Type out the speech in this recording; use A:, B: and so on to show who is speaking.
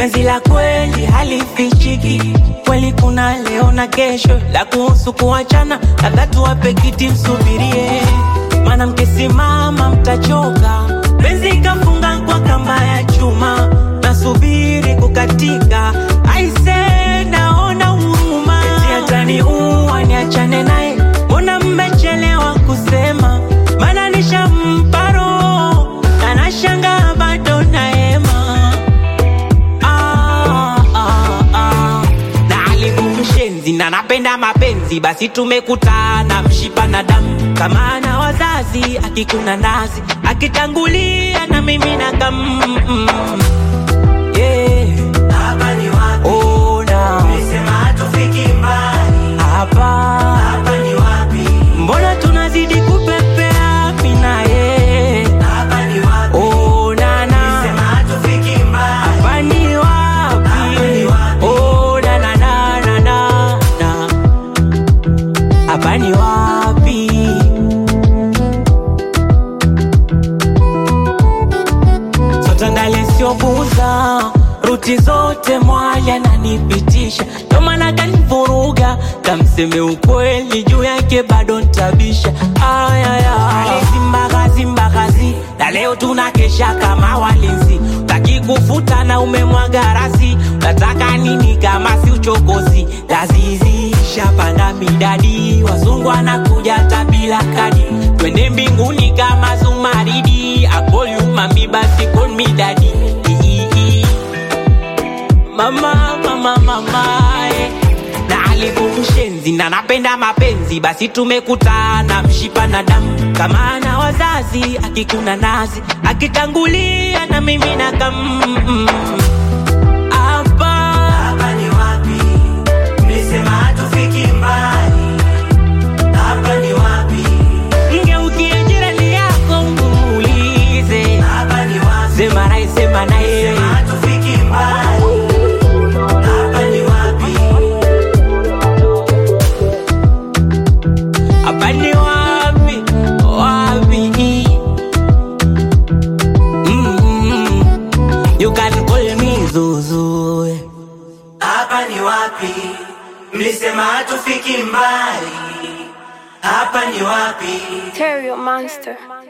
A: penzi la kweli halifichiki, kweli kuna leo na kesho, la kuhusu kuachana, labda tuwape kiti msubirie, maana mkisimama mtachoka, penzi kafunga kwa kamba ya chuma, nasubiri kukatika, aise naona huruma, eti ataniua niachane naye, mbona mmechelewa kusema, maana nishampa roho na nashangaa bado naema ah, ah, ah. na alikumshenzi na napenda mapenzi, basi tumekutana mshipa na damu, kama ana wazazi akikuna nazi akitangulia na mimi na kam yeah.
B: Hapa ni wapi?
A: Ona
B: Ulisema hatufiki mbali.
A: hapa,
B: Hapa ni wapi?
A: mbona tunazidi kupepea mimi na yeye
B: Hapa ni wapi?
A: onana
B: Ulisema hatufiki mbali.
A: hapa ni wapi?
B: Hapa ni wapi?
A: Oh, na, na, na, na, na, na. Hapa ni wapi? Sotandale siobuza ruti zote mwaya nanipitisha, ndo maana kanivuruga, kamseme ukweli juu yake bado ntabisha. Ayaya, zimbagazi mbagazi, na leo tunakesha kama walinzi, taki kufuta na umemwaga rasi, nataka nini kama si uchokozi? Lazizi shapanda midadi, wazungu anakuja hata bila kadi, twende mbinguni kama Zumaridi, I call you mami, basi call me daddy. I- I- I. Mama, mama, mama, eh. na alikumshenzi na napenda mapenzi, basi tumekutana mshipa na damu, kama ana wazazi akikuna nazi akitangulia na mimi na kam hapa
B: Hapa ni wapi? Ulisema hatufiki mbali. Hapa ni wapi?
A: ngeukie jirani yako umuulize,
B: Hapa ni wapi?
A: sema naye, sema naye
B: Ulisema hatufiki mbali. Hapa ni wapi?
A: hapa ni wapi wapi mm you can call me Zuzu
B: Hapa ni wapi? Mlisema hatufiki mbali. Hapa ni wapi?
C: Terrio Monster.